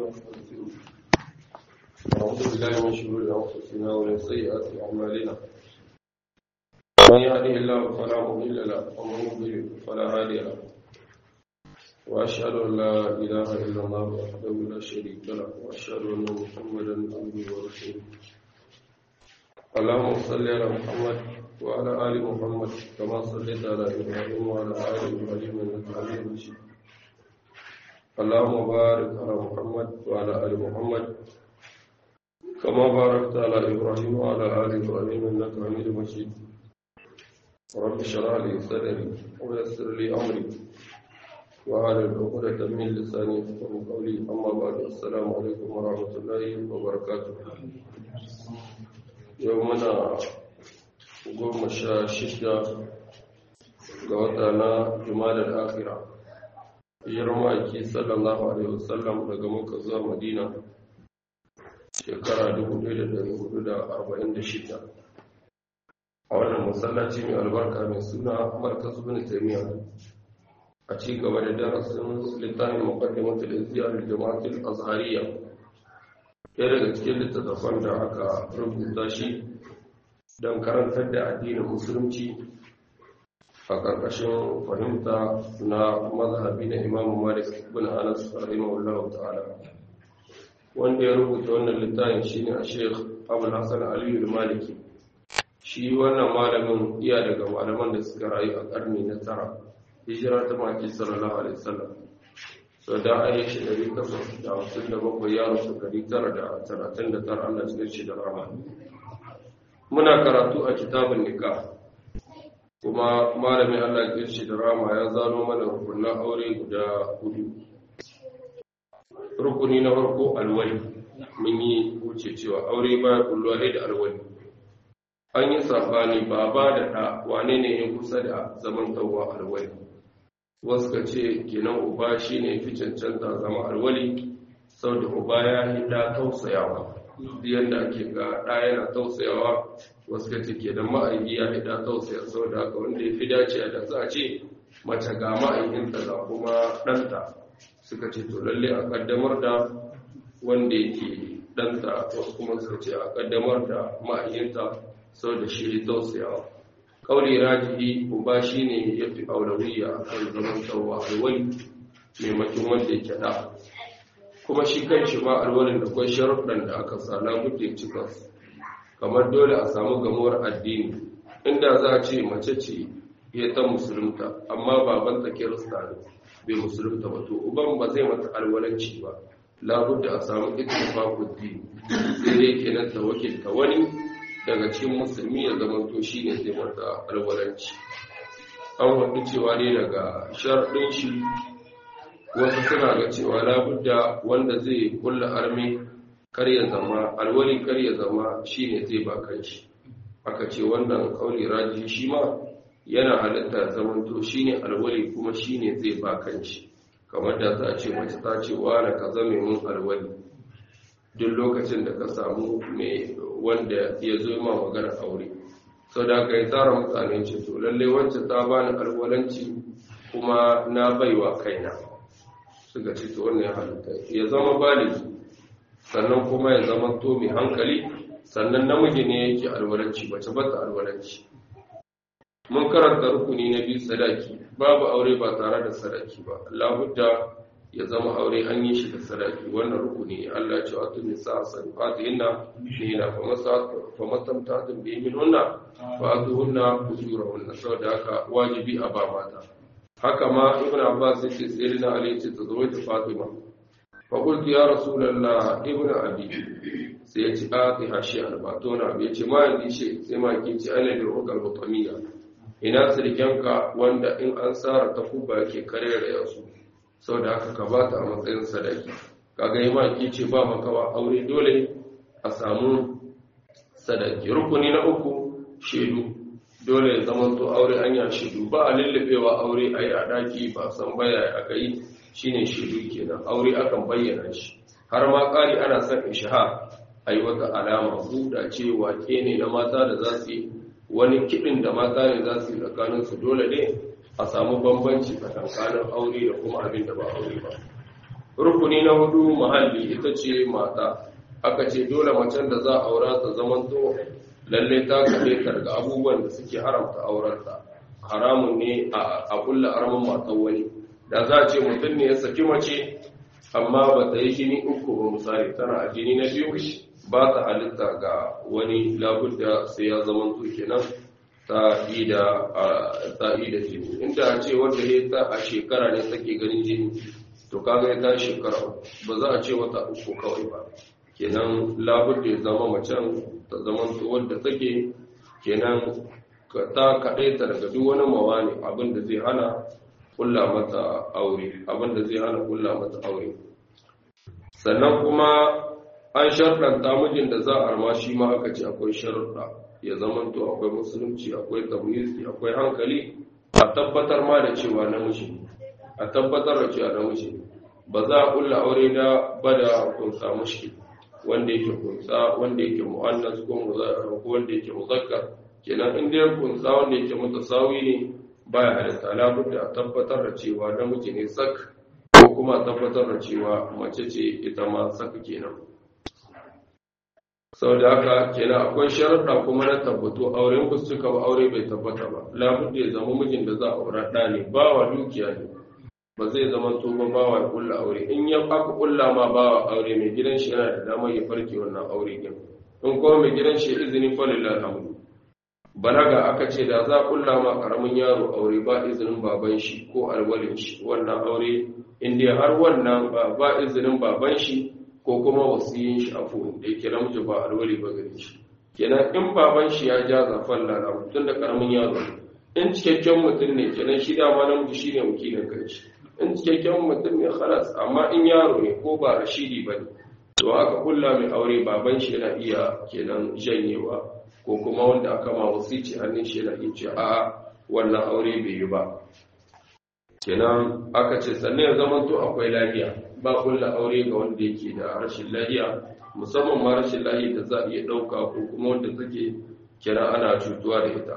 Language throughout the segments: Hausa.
ونستغفره ونعوذ بالله من شرور أنفسنا ومن سيئات أعمالنا من يهده الله فلا مضل له ومن يضلل فلا هادي له وأشهد أن لا إله إلا الله وحده لا شريك له وأشهد أن محمدا عبده ورسوله اللهم صل على محمد وعلى آل محمد كما صليت على إبراهيم وعلى آل إبراهيم إنك حميد مجيد اللهم بارك على محمد وعلى آل محمد كما باركت على إبراهيم وعلى آل إبراهيم إنك حميد مجيد رب اشرح لي صدري ويسر لي أمري وعلى عقدة من لساني يفقهوا قولي أما بعد السلام عليكم ورحمة الله وبركاته يومنا goma sha shida ga wata na jumadar akira hijirar ma'aiki sallallahu alaihi wasallam daga muka zuwa madina shekara 1446 a wannan masallaci mai albarka mai suna markas bin taimiyya a ci gaba da darasin littafin muqaddimatul izziya lil jama'atul azhariya ɗaya daga cikin littattafan da aka rubuta shi don karantar da addinin musulunci a ƙarƙashin fahimta na mazhabi na imamu malik bin anas rahimahullahu ta'ala wanda ya rubuta wannan littafin shine a sheikh abul hasan aliyu maliki shi wannan malamin iya daga malaman da suka rayu a ƙarni na tara hijira ta maki sallallahu alaihi wasallam so da a yi shi ɗari takwas da hamsin da bakwai ya rasu ɗari tara da talatin da tara allah cikin shi da rama muna karatu a kitabun nikah kuma malamin Allah ya shi da rama ya zano mana rukunan aure guda hudu rukuni na farko alwali mun yi wuce cewa aure baya kulluwa da alwali an yi sabani baba da ɗa wane ne ya kusa da zaman tawwa alwali wasu ka ce kenan uba shi ne fi cancanta zama alwali sau da uba ya yi ɗa tausayawa yadda ake ga ɗa yana tausayawa wasu ka cike da ma'aiki ya hida tausaya sau da haka wanda ya fi dace da za a ce mace ga ma'aikinta ga kuma ɗanta suka ce to lalle a ƙaddamar da wanda yake ɗanta wasu kuma suka ce a ƙaddamar da ma'aikinta sau da shi tausayawa ƙauri rajihi uba shi ne ya fi aulawiya a kan zaman tsawo alwali maimakon wanda yake ɗa kuma shi kan shi ma alwalin da kwai sharuɗan da aka sa labudda ya cika su kamar dole a samu gamuwar addini inda za a ce mace ce ya ta musulunta amma babanta kirista ne bai musulunta ba to uban ba zai mata alwalanci ba labudda a samu ittifaqud din sai dai kenan ta wakilta wani daga cikin musulmi ya zama to shine zai mata alwalanci an wadu cewa ne daga sharadin shi wasu suna ga cewa labudda wanda zai kulla arme kar ya zama alwali kar ya zama shine zai ba kanshi aka ce wannan kauli raji shi ma yana halitta zamanto shine alwali kuma shine zai ba kanshi kamar da za a ce mace ta ce wa na ka zame mun alwali duk lokacin da ka samu mai wanda ya zo ma magana aure sau da aka yi tsara mutane ce to lalle wancan ta bani alwalanci kuma na baiwa kaina suka ce to wannan ya halitta ya zama baligi sannan kuma ya zama to mai hankali sannan namiji ne yake alwalanci bace bata alwalanci mun karanta rukuni na biyu sadaki babu aure ba tare da sadaki ba labudda ya zama aure an yi shi da sadaki wannan rukuni Allah ya ce wa tun nisa sadaqatihinna nina fa masa fa matamtatun bi min hunna fa atuhunna ujurahunna saboda haka wajibi a ba mata haka ma ibnu abbas yace sayyidina ali yace tazawwaj fatima faƙultu ya rasulallah ibn abi sai ya ci ati hashi albatona bai ce ma yanzu ce sai ma ke ci ana da rukar butaniya ina sirkenka wanda in an tsara ta kuba yake karera yasu sau da haka ka ba ta a matsayin sadaki kaga yi ma ke ce ba makawa aure dole a samu sadaki rukuni na uku shaidu dole ya zama to aure hanya shaidu ba a lullubewa aure a yi a ɗaki ba san baya aka yi shine shiru kenan aure akan bayyana shi har ma ƙari ana son ishahar a yi wata alama buɗa ce wake ne na mata da za su yi wani kiɗin da mata ne za su yi tsakaninsu dole ne a samu bambanci tsakankanin aure da kuma abin da ba aure ba rukuni na hudu mahalli ita ce mata aka ce dole macen da za a aura ta zamanto lalle ta kaɗe ta daga abubuwan da suke haramta aurarta haramun ne a kulla aramin matan wani da za a ce mutum ne ya saki mace amma ba ta yi jini uku ba misali tana a jini na biyu ba ta halitta ga wani labudda sai ya zamanto kenan ta yi da jini inda a ce wanda ya ta a shekara ne take ganin jini to kaga ya ta shekara ba za a ce wata uku kawai ba kenan labudda ya zama macen ta zama wadda take kenan ta kaɗaita daga duk wani mawani abinda zai hana kulla mata aure abinda zai hana kulla mata aure sannan kuma an sharɗanta mijin da za a arma shi ma aka ce akwai sharuɗa ya zama to akwai musulunci akwai tamyizi akwai hankali a tabbatar ma da cewa namiji a tabbatar da cewa namiji ba za a kulla aure da bada kunsa mushkil wanda yake kunsa wanda yake mu'annas ko muzakkar ko wanda yake muzakkar kenan in dai kunsa wanda yake mutasawi ne baya halitta labudda a tabbatar da cewa namiji ne sak ko kuma tabbatar da cewa mace ce ita ma sak kenan sau da haka kenan akwai sharaɗa kuma na tabbato auren ku suka ba aure bai tabbata ba labudda ya zama mijin da za a aura ɗa ne ba wa dukiya ne ba zai zama to ba bawa ya kulla aure in ya aka kulla ma bawa aure mai gidan shi yana da damar ya farke wannan aure din in kuma mai gidan shi izini falillah alhamdu balaga aka ce da za kulla ma karamin yaro aure ba izinin baban shi ko alwalin shi wannan aure inda har wannan ba izinin baban shi ko kuma wasiyin shi afu da yake namiji ba alwali ba gare shi kenan in baban shi ya ja zafan lalamu tun da karamin yaro in cikakken mutum ne kenan shi dama namiji shine wakilin kanshi in cikakken mutum ne khalas amma in yaro ne ko ba rashidi ba ne to aka kulla mai aure baban shi yana iya kenan janyewa ko kuma wanda aka ma wasici hannun shi yana iya ce a wannan aure bai yi ba kenan aka ce sannan ya zama to akwai lafiya ba kulla aure ga wanda yake da rashin lafiya musamman ma rashin lafiya da za a iya ɗauka ko kuma wanda take kira ana cutuwa da ita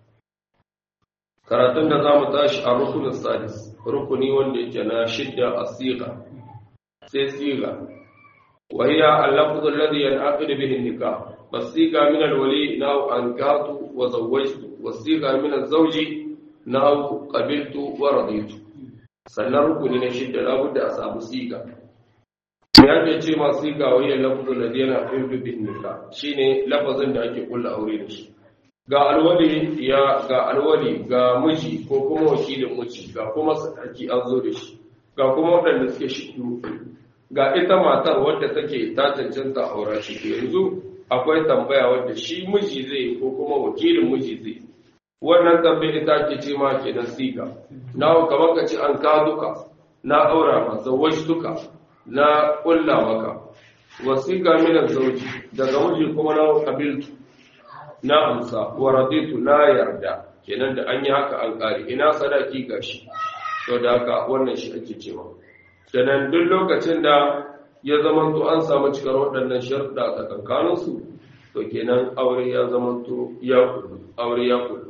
karatun da za mu tashi a rukunin sadis rukuni wanda yake na shidda a siga sai siga wahiya al-lafzu alladhi yanaqid bihi an-nikah wasiga min al-wali naw ankatu wa zawwajtu wasiga min az-zawji naw qabiltu wa raditu sannan rukuni na shidda labudda a samu siga ya ce ce ma siga wahiya al-lafzu alladhi yanaqid bihi an-nikah shine lafazin da ake kulla aure da shi ga alwali ya ga alwali ga miji ko kuma wakilin miji ga kuma sadaki an zo da shi ga kuma waɗanda suke shidu ga ita matar wadda take ta cancanta aura shi yanzu akwai tambaya wadda shi miji zai ko kuma wakilin miji zai wannan tambayi ita ke ce ma ke nan siga na kamar ka ce an ka duka na aura masa wasu duka na ƙulla maka wasiƙa minan zauji daga miji kuma na kabiltu na amsa wa raditu na yarda kenan da an yi haka an ƙari ina sadaki gashi to da haka wannan shi ake cewa kenan duk lokacin da ya zamanto an samu cikar waɗannan sharuɗa a tsakankaninsu to kenan aure ya zamanto ya kullu aure ya kullu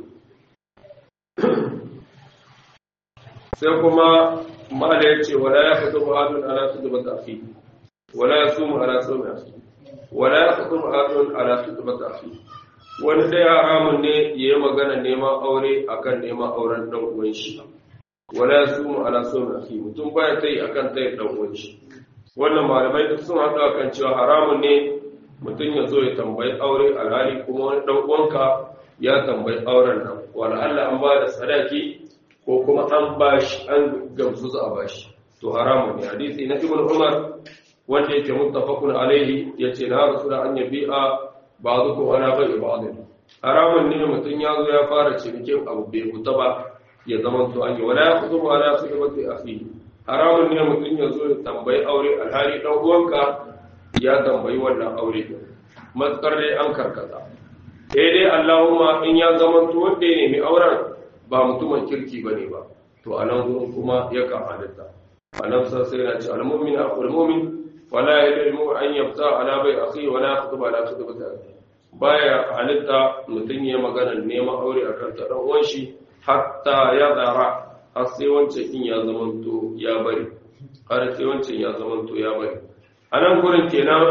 sai kuma mala ya ce wala ya fito mu'adun ala su da bata fi wala ya sumu ala su da fi wala ya fito mu'adun ala su da bata fi wani ɗaya haramun ne ya yi magana neman aure akan neman auren ɗan uwan shi wala ya sumu ala su da fi mutum baya ta yi akan ta yi ɗan uwan shi wannan malamai duk sun haɗu akan cewa haramun ne mutum ya zo ya tambayi aure alhali kuma wani ɗan uwanka ya tambayi auren nan wala Allah an ba da sadaki ko kuma an bashi an gamsu za a bashi to haramun ne hadisi na ibn umar wanda yake muttafaqun alaihi yace na rasul an yabi'a ba'dukum ala bai'i ba'd haramun ne mutum ya zo ya fara cinikin abu bai huta ba ya zama to an yi wala ya kudu ala sirrati akhi haramun ne mutum ya zo ya tambayi aure alhali dan uwanka ya tambayi wannan aure matsar dai an karkata sai dai Allahumma in ya zama to wanda ya nemi auren ba mutumin kirki bane ba to anan gurin kuma ya ka halitta anan sa sai na ce al-mu'min aqul mu'min wala yalimu an yafta ala bai akhi wala yakhutub ala khutbati akhi baya halitta mutum ya magana neman aure akan ta dan uwan shi hatta ya zara har sai wancan in ya zama to ya bari har sai wancan ya zama to ya bari a nan gurin kenan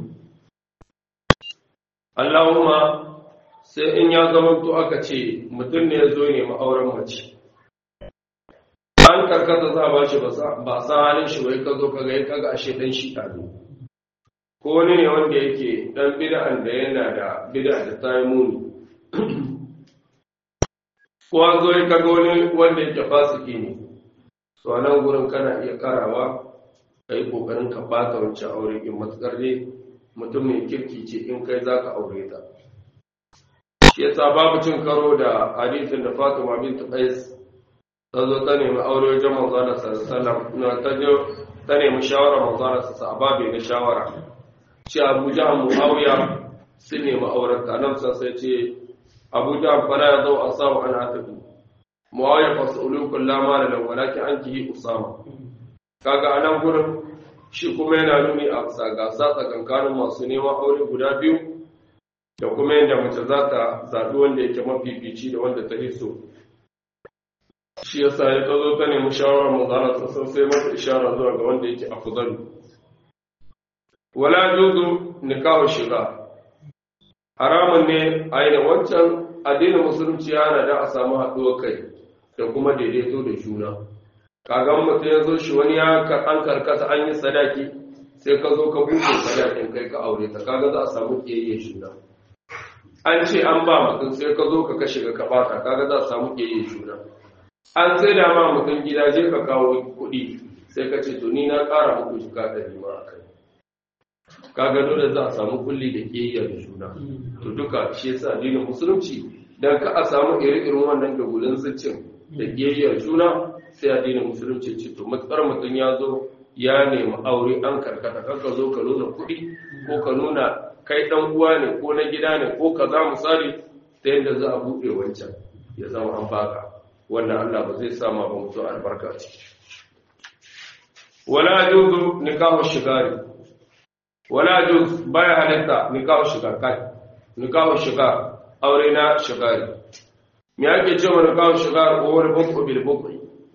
Allahumma sai in ya zama to aka ce mutum ne ya zo ne ma'auren mace an karkata za a ba shi ba sa halin shi wai ka zo ka ga ya kaga ashe dan shi ɗazu ko wani ne wanda yake dan bid'an da yana da bid'a da ta yi muni ko an zo ya kaga wani wanda yake fasiki ne to a nan gurin kana iya karawa ka yi kokarin ka bata wancan aure in matukar ne mutum mai kirki ce in kai za ka aure ta shi yasa babu cin karo da hadisin da fatima bint qais ta zo ta nemi aure wajen manzana sallallahu na ta je ta nemi shawara manzana sa ababe na shawara ce abu jahal muawiya sun nemi auren ta nan sai ce abu jahal fara ya zo asabu an atabi muawiya fa sulu kullama la walakin ankihi usama kaga anan gurin shi kuma yana nuni a bisa gasa tsakankanin masu neman aure guda biyu da kuma yadda mace za ta zaɓi wanda yake mafifici da wanda ta hiso shi ya sa ya tazo ta nemi shawarar mazana sassan sai mata ishara zuwa ga wanda yake afzalu wala juzu nikahu shiga haramun ne a yi da wancan addinin musulunci yana da a samu haɗuwar kai da kuma daidaito da juna kagan mutum ya zo shi wani ya an karkata an yi sadaki sai ka zo ka buɗe sadakin kai ka aure ta kaga za a samu ƙiyayyen juna an ce an ba mutum sai ka zo ka kashe ka bata kaga za a samu ƙiyayyen juna an sai da ma mutum gida je ka kawo kuɗi sai ka ce to ni na ƙara muku jika ɗari ma a kai kaga dole za a samu kulli da ƙiyayyar juna to duka shi yasa addinin musulunci dan ka a samu iri-irin wannan da gudun zuccin da ƙiyayyar juna sai addinin musulunci ce to matsar mutum ya zo ya nemi aure an karkata kan ka zo ka nuna kuɗi ko ka nuna kai ɗan uwa ne ko na gida ne ko ka za misali ta yadda za a buɗe wancan ya zama an baka wannan Allah ba zai sama ba mutu albarka ciki wala juzu nikahu shigari wala juz baya halitta nikahu shigar kai nikahu shigar aure na shigari me ake cewa nikahu shigar ko wani buku bil buku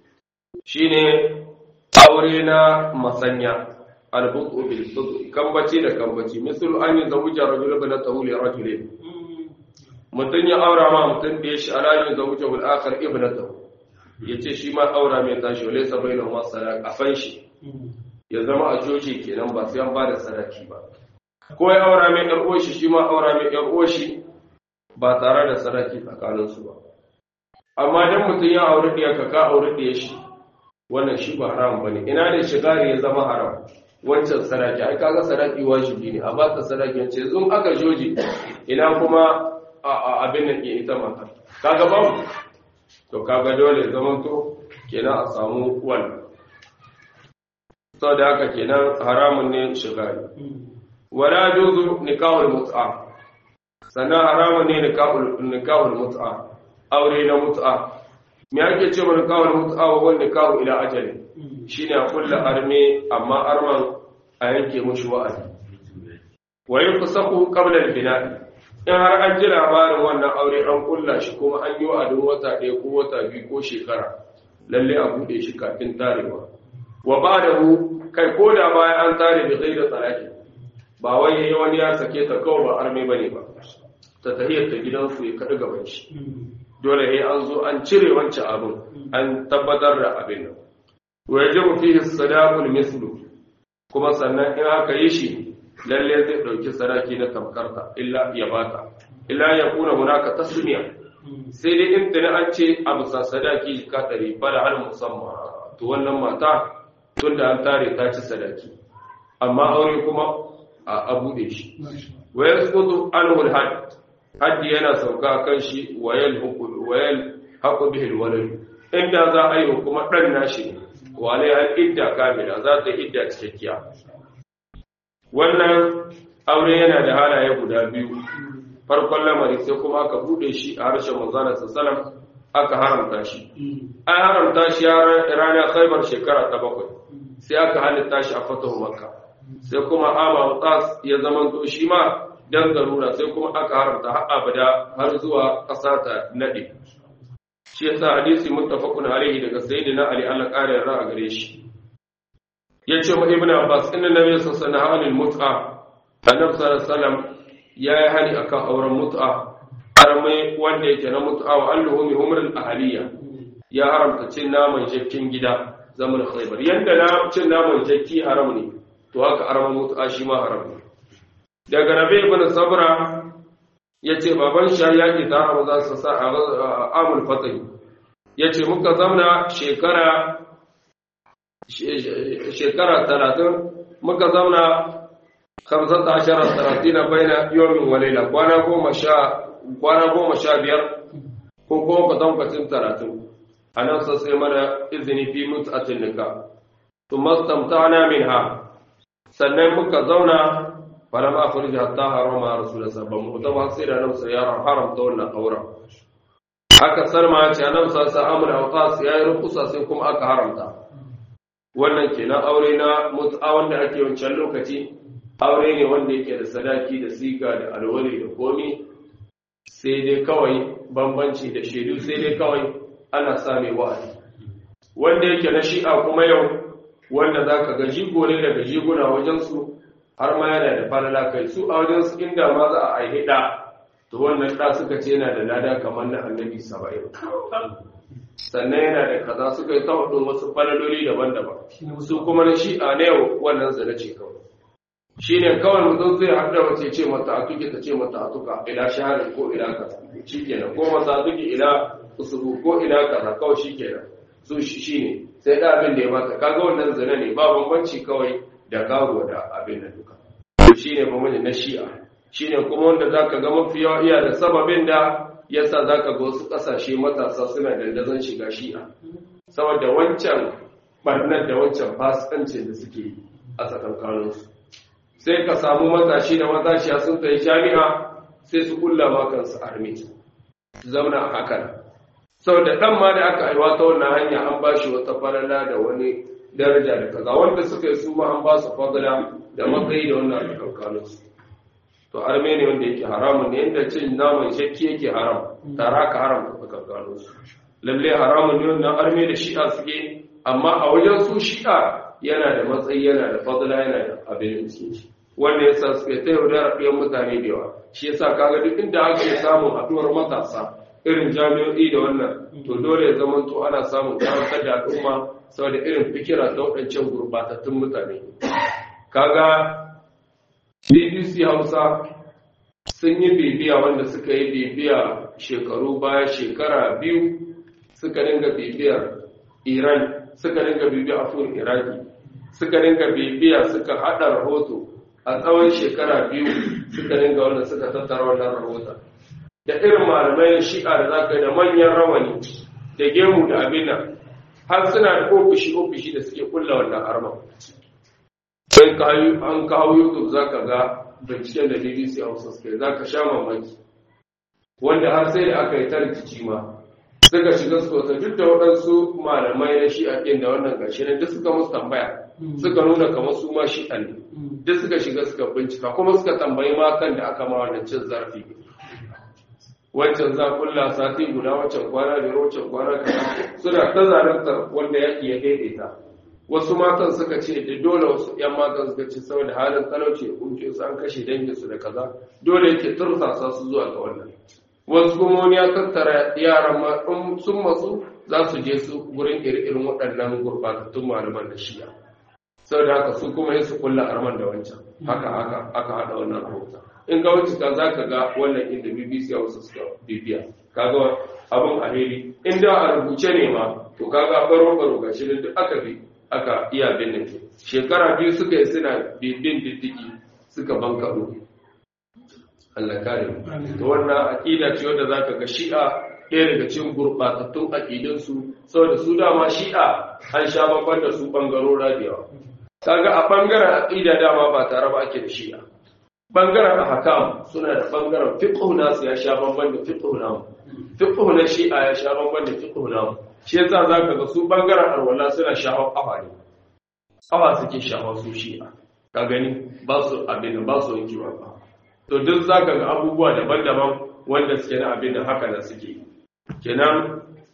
shine aure na masanya albutu bil butu kambaci da kambaci misal an yi zawuja rajul bin tahuli rajul mutun ya aura ma mutun da ya shi ala yin zawuja bil akhar ibnatahu yace shi ma aura mai tashi wale sabaina ma sadaka fan shi ya zama a joji kenan ba sai an ba da sadaki ba ko ya aura mai ɗan uwashi shi ma aura mai ɗan uwashi ba tare da sadaki tsakaninsu ba amma dan mutum ya aure ɗiya ka ka aure ɗiya shi wannan shi ba haram bane ina da shigari ya zama haram wancan sadaki ai kaga sadaki wajibi ne a ba ta sadaki ce zun aka joji ina kuma abin nan ke ita mata kaga babu to kaga dole zaman to kenan a samu wannan sau da haka kenan haramun ne shigari wala juzu nikahul mut'a sannan haramun ne nikahul mut'a aure na mut'a me ake cewa nikahul mut'a wa wani nikahu ila ajali shine a kulla arme amma arman a yanke mushi wa'azi wa yufsaku qabla al-bina'i in har an ji labarin wannan aure an kulla shi kuma an yi wa'adin wata ɗaya ko wata biyu ko shekara lalle a buɗe shi kafin tarewa wa ba da hu kai ko da bayan an tare da zai da tsaraki ba wai yayi wani ya sake ta kawai ba arme bane ba ta tahiyar ta gidansu ya kaɗi gaban shi dole yayi an zo an cire wancan abin an tabbatar da abin nan wa yajibu fihi sadaqul mislu kuma sannan in aka yi shi lalle zai dauki sadaki na tamkarta illa ya bata illa ya kuna hunaka tasmiya sai dai in tana an ce abu sa sadaki ka ɗari bala har musamman to wannan mata tun da an tare ta ci sadaki amma aure kuma a buɗe shi wayar sukutu anhul had haddi yana sauka kan shi wayal hukul wayal haƙu bihil walad inda za a yi kuma ɗan nashi wale an idda kamila za ta idda cikakkiya wannan aure yana da halaye guda biyu farkon lamari sai kuma aka buɗe shi a harshen manzana sallam aka haramta shi an haramta shi ranar khaibar shekara ta bakwai sai aka halitta shi a fatahu makka sai kuma ama mutas ya zama to shi ma dan garura sai kuma aka haramta har abada har zuwa ƙasa ta nade shi yasa hadisi muttafaqun alaihi daga sayyidina ali Allah ƙara yarda a gare shi yace ma ibnu abbas inna nabiy sallallahu alaihi wasallam mut'a annabi sallallahu alaihi wasallam ya yi hani akan auren mut'a armai wanda yake na mut'a wa alluhumi humrul ahliya ya haramta cin naman jakkin gida zaman khaybar yanda na cin naman jakki haram ne to haka arman mut'a shi ma haram ne daga nabi ibn sabra yace baban shi ya ki ta haram za su sa a amul fatih yace muka zamna shekara shekara 30 muka zamna 15 30 baina yawmin wa layla kwana goma sha kwana goma sha biyar ko kuma kwatankwacin talatin a nan sai mana izini fi mut'atin nika to mastamtana minha sannan muka zauna falam akhrij hatta harama rasulullah sallallahu alaihi wasallam sai da nan sai ya haramta wannan auren aka sarma ce nan sa sa amr awqas ya yi rukusa sai kuma aka haramta wannan kenan aure na mut'a wanda ake wancan lokaci aure ne wanda yake da sadaki da siga da alwali da komi sai dai kawai bambanci da shaidu sai dai kawai ana same wa'adi wanda yake na shi'a kuma yau wanda za ka ga jigo ne daga jiguna wajensu har ma yana da falala kai su a wajensu inda ma za a aihe ɗa to wannan ɗa suka ce yana da lada kamar na annabi saba'in sannan yana da kaza suka yi ta wasu falaloli daban-daban su kuma na shi'a na yau wannan zana ce kawai shi ne kawai mutum zai haɗa wace ce mata a tuki ta ce mata a tuka ila shaharin ko ila kaza shi kenan ko mata a tuki ila usuru ko ila kaza kawai shi kenan su shi ne sai da abin da ya mata kaga wannan zina ne ba bambanci kawai da karuwa da abin da duka shi ne bambanci na shi'a shi ne kuma wanda za ka ga mafi yawa iya da sababin da yasa za ka ga wasu ƙasashe matasa suna dandazon shiga shi'a saboda wancan barnar da wancan fasikancin da suke a tsakankaninsu sai ka samu matashi da matashiya sun tafi jami'a sai su kulla ma kansu armi su zauna a hakan saboda dan ma da aka aiwa ta wannan hanya an ba shi wata falala da wani daraja da kaza wanda suka yi su ma an ba su fadala da matsayi da wannan alƙalƙalin su to arme ne wanda yake haramun ne yadda cin naman shakki yake haram tara ka haram ka alƙalƙalin su lalle haramun ne wannan arme da shi'a suke amma a wajen su shi'a yana da matsayi yana da fadla yana da abin da suke shi wanda yasa suke ta yaudara ɗayan mutane da yawa shi yasa kaga duk inda ake samun haɗuwar matasa irin jami'o'i da wannan to dole ya zama to ana samun karantar da al'umma saboda irin fikira ta waɗancan gurbatattun mutane kaga bbc hausa sun yi bibiya wanda suka yi bibiya shekaru baya shekara biyu suka dinga bibiyar iran suka dinga bibiya afur iraki suka dinga bibiya suka hada rahoto a tsawon shekara biyu suka dinga wannan suka tattara wannan rahoton da irin malamai shi'a da za ka da manyan rawani da gemu da abin nan har suna da ofishi-ofishi da suke kulla wannan arma sai an kawo youtube za ka ga binciken da bbc hausa suke za ka sha mamaki wanda har sai da aka yi ta rikici ma suka shiga su kota duk da waɗansu malamai na shi'a ɗin da wannan gashi ne duk suka musu tambaya suka nuna kamar su ma shi'a ne duk suka shiga suka bincika kuma suka tambayi ma kan da aka ma wannan cin zarafi wancan za kulla sati guda wancan kwana biyar wancan kwana kaza suna ta zarartar wanda yaƙi ya daidaita wasu matan suka ce da dole wasu ‘yan matan suka ce saboda halin talauci da kunke su an kashe danginsu da kaza dole yake tursasa su zuwa ga wannan wasu kuma wani ya tattara yaran ma in sun matsu za su je su gurin irin waɗannan gurbatattun malaman da shiya saboda haka su kuma yin su kulla arman da wancan haka haka aka haɗa wannan rahoton in ga wuce ka za ka ga wannan inda bbc a wasu suka bibiya kaga abin alheri in da a rubuce ne ma to kaga baro baro ga shirin duk aka bi aka iya binne ke shekara biyu suka yi suna bibin diddigi suka bankaɗo Allah kare to wannan aqida ce wanda zaka ga shi'a ɗaya daga cikin gurɓatattun aƙidunsu saboda su dama shi'a an sha babban da su ɓangarora da yawa kaga a ɓangaren aƙida dama ba tare ba ake da shi'a ɓangaren ahkam suna da ɓangaren fiqh nasu ya sha bamban da fiqh namu fiqh na shi'a ya sha bamban da fiqh namu shi yasa zaka ga su ɓangaren alwala suna shafa ƙafa ne ƙafa suke shafa su shi'a ka gani ba su abin ba su yanki ba to duk zaka ga abubuwa daban-daban wanda suke na abin da haka da suke kenan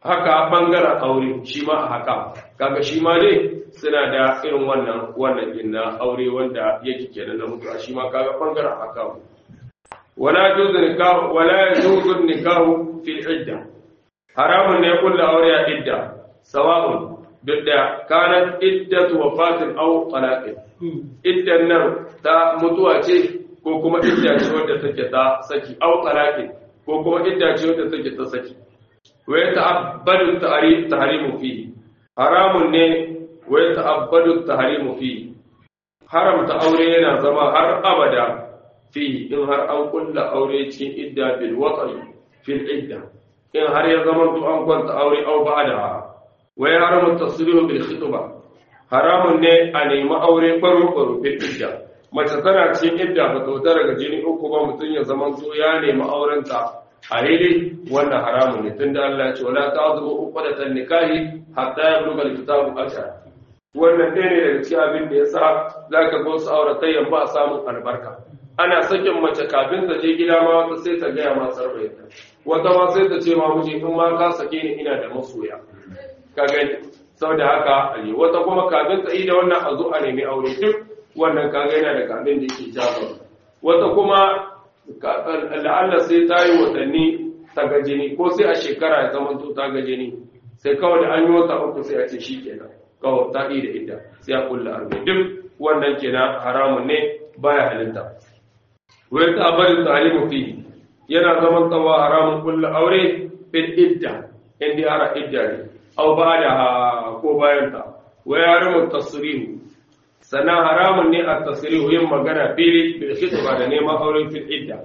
haka bangaren aure shi ma a haka kaga shi ma dai suna da irin wannan wannan inna aure wanda yake kenan na mutuwa shi ma kaga bangaren haka wala juzu nikahu wala juzu nikahu fil idda haramun ne kullu aure a idda sawa'un duk da kanat iddatu wafatin aw talaqin iddan nan ta mutuwa ce ko kuma idda ce wadda take ta saki aw talaqin ko kuma idda ce wadda take ta saki wa yata'abbadu tahrimu fihi haramun ne wa yata'abbadu tahrimu fihi haramta aure yana zama har abada fihi in har an kulla aure cikin idda bil wat'i fil idda in har ya zama to an kwanta aure aw ba'da wa ya haramu tasrihu bil khitba haramun ne a nemi aure baro baro bil idda mace tana cikin idda ba ta daga jini uku ba mutun ya zama to ya nemi aurenta a daidai wannan haramun ne tunda Allah ya ce wala ta'dhu uqdatan nikahi hatta yablugha al-kitabu ajal wannan ɗaya ne daga cikin abin da yasa zaka ga wasu auratayyan ba a samun albarka ana sakin mace kafin ta je gida ma wata sai ta gaya ma sarbayinta wata ma sai ta ce ma miji in ma ka sake ni ina da masoya ka gani saboda haka ali wata kuma kafin ta yi da wannan a zo a nemi aure duk wannan ka ga yana da kafin da yake jawo wata kuma la'alla sai ta yi watanni ta ga jini ko sai a shekara ya zama to ta ga jini sai kawai da an yi wata uku sai a ce shi kenan kawai ta yi da idda sai a kulla arme duk wannan kenan haramun ne baya halitta wai ta bari talimu fi yana zaman tsawa haramun kulla aure fil idda inda ara idda ne au ba da ko bayan ta wai haramun tasrihu sannan haramun ne a tasrihu yin magana fili bil khitba da neman aure fil idda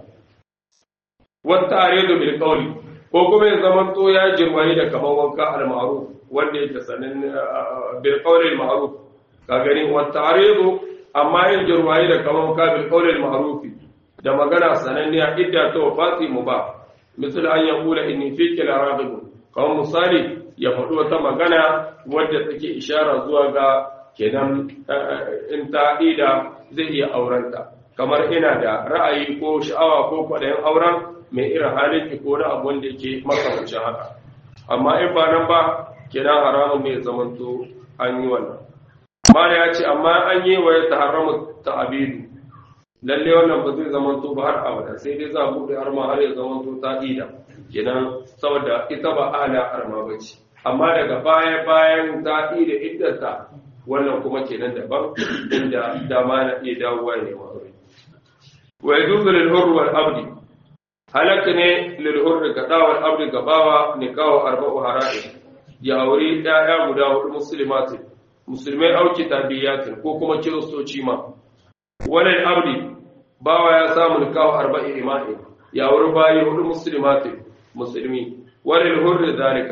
wata aridu bil qawli ko kuma ya zaman to ya jirwaye da kaman wanka al ma'ruf wanda yake sanin bil qawli al ma'ruf ka gani wata aridu amma yin jirwaye da kaman wanka bil qawli al ma'ruf da magana sananniya idda ta wafati mu ba misal an ya kula inni fiki la raghib kawai misali ya faɗi wata magana wadda take ishara zuwa ga kenan in ta ida zai iya aurenta kamar ina da ra'ayi ko sha'awa ko kwaɗayin auren mai irin halin ki ko na abu wanda yake makamancin haka amma in ba nan ba kenan haramun mai zamanto an yi wannan mala ya ce amma an yi wa ya taharamu ta'abidu lalle wannan ba zai zama to ba har abada sai dai za a buɗe har ma har ya zama to ta ida kenan saboda ita ba ala arma ba ce amma daga baya bayan ta ida iddata wannan kuma kenan daban inda dama na iya dawowa ne ma aure wa yajuzu lil hurr wal abdi halaka ne lil hurr ga dawal abdi gabawa nikahu arba'u hara'in ya aure ɗaya guda hudu muslimatin musulmai auki tabiyatin ko kuma kiristoci ma walal abdi bawa ya samu nikahu arba'in ima'i ya wuri bayi hudu muslimatin musulmi walal hurri zalika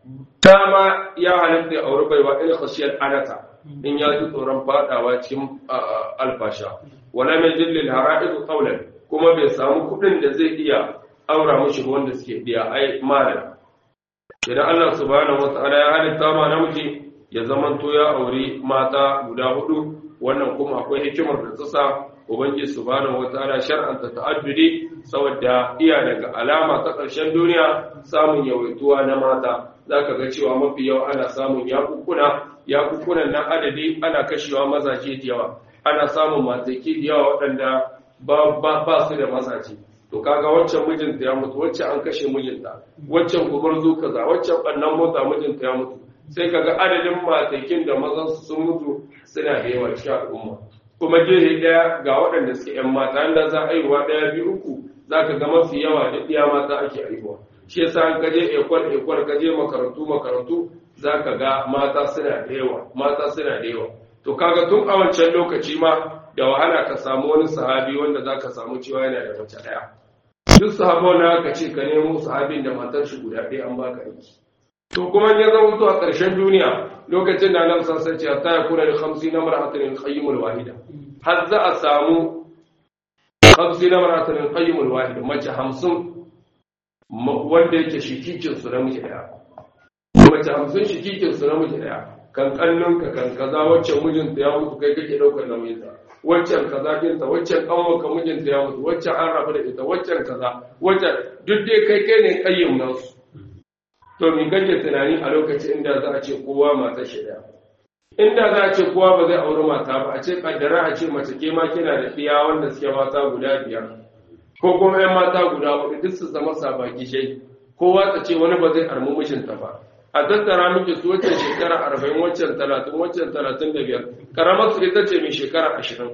dama ya halitta ya auri baiwa in khashiyar anata in ya ji tsoron fadawa cikin alfasha wala mai jillil hara'idu qawlan kuma bai samu kudin da zai iya aura mushi wanda suke biya ai malam idan Allah subhanahu wata'ala ya halitta ma namiji ya zamanto ya auri mata guda hudu wannan kuma akwai hikimar da tsasa ubangiji subhanahu wataala shar'anta ta'addudi saboda iya daga alama ta ƙarshen duniya samun yawaituwa na mata zaka ga cewa mafi yawa ana samun yakukuna yakukunan nan adadi ana kashewa mazaje da yawa ana samun mataki da yawa waɗanda ba ba su da mazaje to kaga waccan mijinta ya mutu waccan an kashe mijinta waccan gumurzu kaza waccan bannan mota mijinta ya mutu sai kaga adadin matakin da mazan su sun mutu suna da yawa cikin al'umma kuma gehe daya ga waɗanda suke yan mata inda za a aiwa daya biyu uku za ka ga mafi yawa da ɗiya mata ake aiwa shi yasa an kaje ekwal ekwal kaje makarantu makarantu za ka ga mata suna da yawa mata suna da yawa to kaga tun a wancan lokaci ma da wahala ka samu wani sahabi wanda za ka samu cewa yana da mace ɗaya duk sahabon na ka ce ka nemo sahabin da matar shi guda ɗaya an baka aiki to kuma ya zama to a ƙarshen duniya lokacin da nan san sai ce ta ya kula da 50 na mar'atan al-qayyim al-wahida har za a samu 50 na mar'atan al-qayyim al-wahida mace 50 wanda yake shikikin su namiji daya mace 50 shikikin su namiji daya kan kallon ka kan kaza waccan mijinta ya mutu kai kake daukar nauyinta waccan kaza kinta waccan kanwanka mijinta ya mutu waccan an rabu da ita waccan kaza waccan duk dai kai kai ne kayyim nasu to mi kake tunani a lokacin inda za a ce kowa mata shi daya inda za a ce kowa ba zai auri mata ba a ce kaddara a ce mace ke ma kina da ɗiya wanda suke mata guda biyar ko kuma yan mata guda hudu duk su zama sabaki shai kowa ta ce wani ba zai armi mijinta ba a tattara miki su waccan shekara arba'in waccan talatin waccan talatin da biyar karamar su ita ce mai shekara ashirin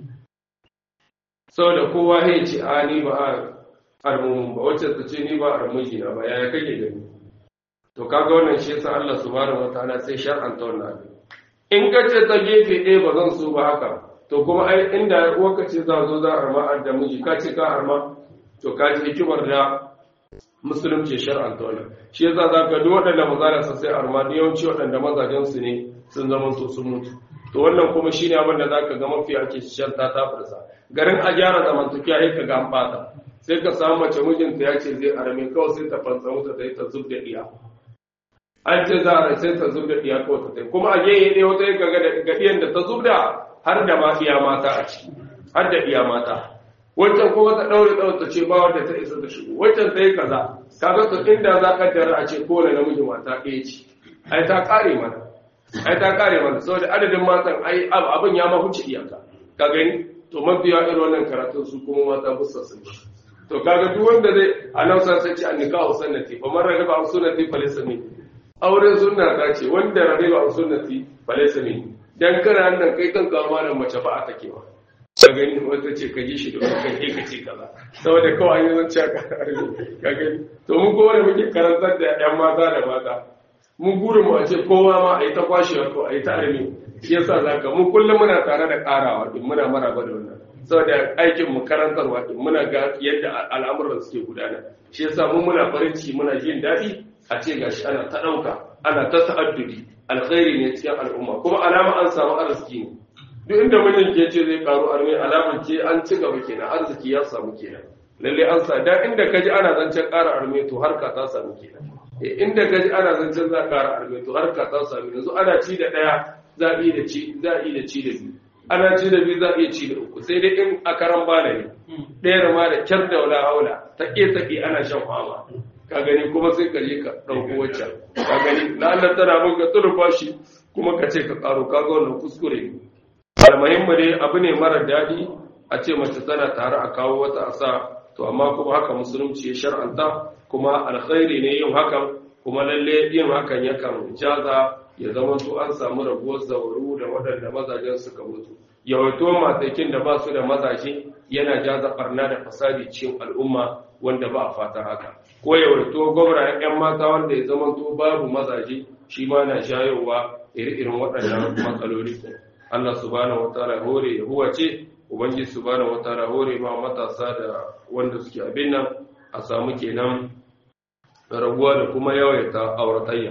saboda kowa ya ce a ni ba a armumin ba waccan ta ce ni ba a armujina ba yaya kake gani to kaga wannan shi yasa Allah subhanahu wataala sai shar'anta wannan abin in ka ce ta gefe ɗaya ba zan so ba haka to kuma ai inda uwarka ce za zo za a arma da miji ka ce ka arma to ka ji hikimar da musulunci shar'anta wannan shi yasa za ka duk waɗanda maza da sai arma da yawanci waɗanda mazajen su ne sun zama to sun mutu to wannan kuma shine abin da za ka ga mafi ake sharta ta fursa garin a gyara zamantakiya sai ka ga an bata sai ka samu mace mijinta ya ce zai arme kawai sai ta fansa wuta ta yi ta zub da iya an ce za a sai ta zub da iya kawai ta tai kuma a gehe ne wata yi ga gadiyan da ta zub da har da ma iya mata a ciki har da iya mata wancan kuma ta ɗaure ɗaure ta ce ba wanda ta isa ta shigo wancan ta yi kaza kaga to inda za ka tara a ce kowane namiji mata ɗaya ce ai ta ƙare mana ai ta ƙare mana saboda adadin matan ai abin ya ma huce iyaka ka gani to mafiya irin wannan karatun su kuma mata bussa sun ci to kaga duk wanda zai anausa sai ce an nikahu sunnati fa man ragiba an sunnati fa laysa min auren sunna ta ce wanda ragiba an sunnati fa laysa min dan kana nan kai kan kawo malam mace ba a take ba ka gani wata ce ka ji shi da kan kai ka ce kaza saboda kawai an yi zance ka ka gani to mun kowa da muke karantar da yan mata da mata mun gurin mu a ce kowa ma a yi ta kwashewa ko a yi ta armi shi yasa zaka mu kullum muna tare da karawa din muna maraba da wannan saboda aikin mu karantarwa din muna ga yadda al'amuran suke gudana shi yasa mun muna farin ciki muna jin daɗi a ce gashi ana ta ɗauka ana ta ta'addudi alkhairi ne cikin al'umma kuma alama an samu arziki ne duk inda mijin ke ce zai karu arme alamar ce an ci gaba kenan arziki ya samu kenan lalle an sa da inda ka ji ana zancen ƙara arme to harka ta samu kenan inda ka ji ana zancen za ƙara arme to harka ta samu yanzu ana ci da ɗaya za a yi da ci za a yi da ci da biyu ana ci da biyu za a iya ci da uku sai dai in a karan bana ne ɗaya ma da kyar da wala haula ta ƙe ta ƙe ana shan fama ka gani kuma sai ka je ka ɗauko waccan ka gani la'allar tana mun ka turba shi kuma ka ce ka ƙaro ka ga wannan kuskure ne almuhimmi dai abu ne mara daɗi a ce mace tana tare a kawo wata a sa to amma kuma haka musulunci ya shar'anta kuma alkhairi ne yin hakan kuma lalle yin hakan yakan jaza ya zama to an samu rabuwar zauru da waɗanda mazajen suka mutu yawaito matakin da ba su da mazaje yana jaza barna da fasadi cikin al'umma wanda ba a fata haka ko yawaito gwamna yan mata wanda ya zama to babu mazaje shi ma na shayowa iri-irin waɗannan matsaloli Allah subhanahu wataala hore ya huwace ubangiji subhanahu wataala hore ma matasa da wanda suke abin nan a samu kenan raguwa da kuma yawaita auratayya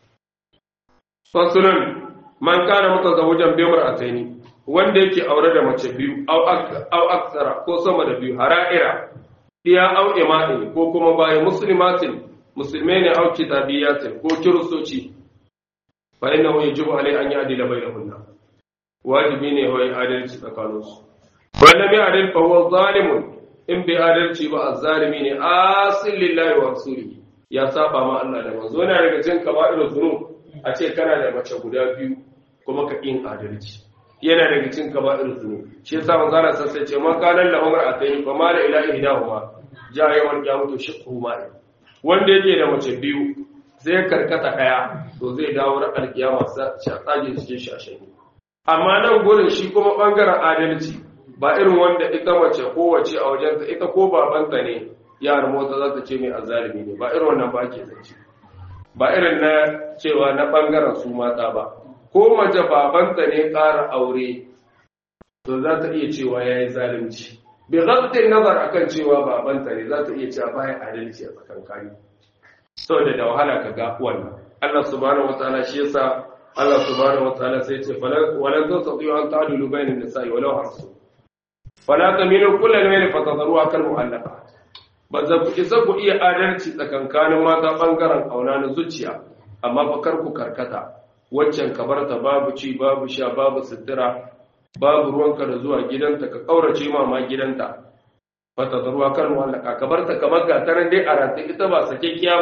fasulun man kana mutazawwijan bi mar'ataini wanda yake aure da mace biyu au aksara ko sama da biyu hara'ira diya au imani ko kuma bayan muslimatin musulmai ne au kitabiyatin ko kiristoci fa innahu yajibu alai an ya'dila bainahunna wajibi ne wai adalci tsakaninsu wanda mai adal fa huwa zalimun in bai adalci ba azzalimi ne asil lillahi wa rasulihi ya saba ma Allah da manzo yana daga cikin kaba'irul zunub a ce kana da mace guda biyu kuma ka yin adalci yana daga cikin kaba'irul zunub shi yasa manzo Allah sai ce man kana lahu mar'atayn fa ma la ilaha illahuma ja yawan qiyamatu shiqhu ma wanda yake da mace biyu zai karkata daya to zai dawo ran alkiyama sa tsage cikin shashin amma nan gurin shi kuma bangaren adalci ba irin wanda ita mace kowace a wajensa ita ko babanta ne yar mota za ta ce mai azalimi ne ba irin wannan ba ke zance ba irin na cewa na bangaren su mata ba ko mace babanta ne ƙara aure to za ta iya cewa ya yi zalunci bai zabtin nazar akan cewa babanta ne za ta iya cewa bayan adalci a tsakankani saboda da wahala ka ga wannan Allah subhanahu wataala shi yasa Allah subhanahu wataala sai ce walan tastati'u an ta'dilu bainan nisa'i walau harsu fala tamilu kullal mayl fatadruha kal mu'allaqat ba za ku isa ku iya adalci tsakankanin mata bangaren kauna na zuciya amma fa kar ku karkata waccan ka barta babu ci babu sha babu sutura babu ruwanka da zuwa gidanta ka kaurace ma ma gidanta fatadruha kal mu'allaqat ka barta kamar ga taran dai a rataye ita ba sakekkiya ba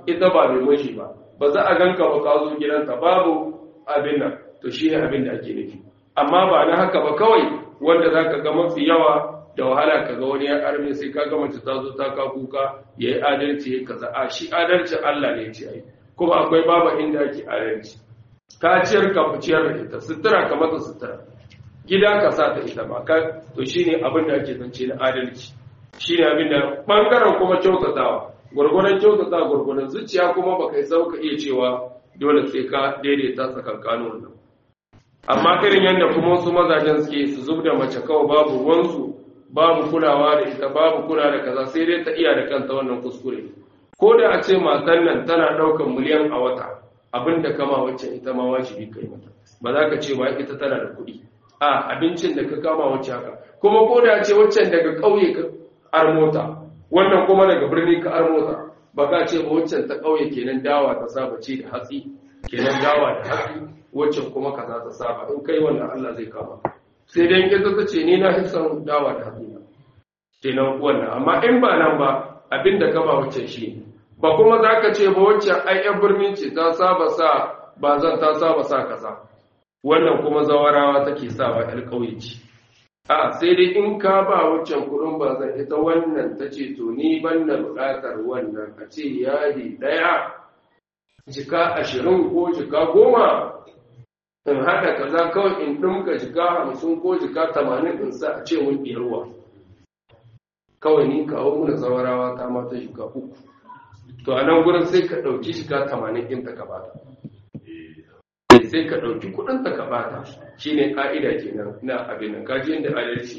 ita ba mai mashi ba ba za a ganka ba ka zo gidanta babu abin nan to shi ne abin da ake nufi amma ba na haka ba kawai wanda za ka ga mafi yawa da wahala ka ga wani ya arme sai ka ga mace ta zo ta ka kuka ya yi adalci ya kaza a shi adalcin Allah ne ce ai kuma akwai babu inda ake adalci ka ciyar ka ciyar da ita sutura ka mata sutura gida ka sa ta ita ba ka to shine abin da ake zance na adalci shine abin da bangaren kuma kyautatawa gurgurdan kyautata gurgurdan zuciya kuma baka yi sauka iya cewa dole sai ka daidaita tsakankanin wannan amma irin yadda kuma wasu mazajen suke su zub da mace kawai babu ruwansu babu kulawa da ita babu kula da kaza sai dai ta iya da kanta wannan kuskure ko da a ce matan nan tana ɗaukan miliyan a wata abin da kama wacce ita ma wajibi kai mata ba za ka ce ba ita tana da kuɗi a abincin da ka kama wacce haka kuma ko da ce waccan daga ƙauye ka armota wannan kuma daga birni ka armota ba ka ce ba waccan ta ƙauye kenan dawa ta saba ce da hatsi kenan dawa da hatsi waccan kuma kaza ta saba in kai wannan Allah zai kama sai dai ita ta ce ni na fi son dawa da hatsi kenan wannan amma in ba nan ba abin da kama waccan shi ba kuma za ka ce ba waccan ai yan birnin ce ta saba sa ba zan ta saba sa kaza wannan kuma zawarawa take sawa yar ƙauye ce a sai dai in ka ba waccan kuɗin ba zan ita wannan ta ce to ni ban na buƙatar wannan a ce yadi ɗaya jika ashirin ko jika goma in haɗa kaza kawai in ɗinka jika hamsin ko jika tamanin in sa a ce mun ɗiyarwa kawai ni kawo muna zawarawa ta mata jika uku to a nan gurin sai ka ɗauki jika tamanin ɗin ta ka bata sai ka ɗauki kuɗin ta ka bata shi ne ƙa'ida kenan na abin nan kaji yadda adalci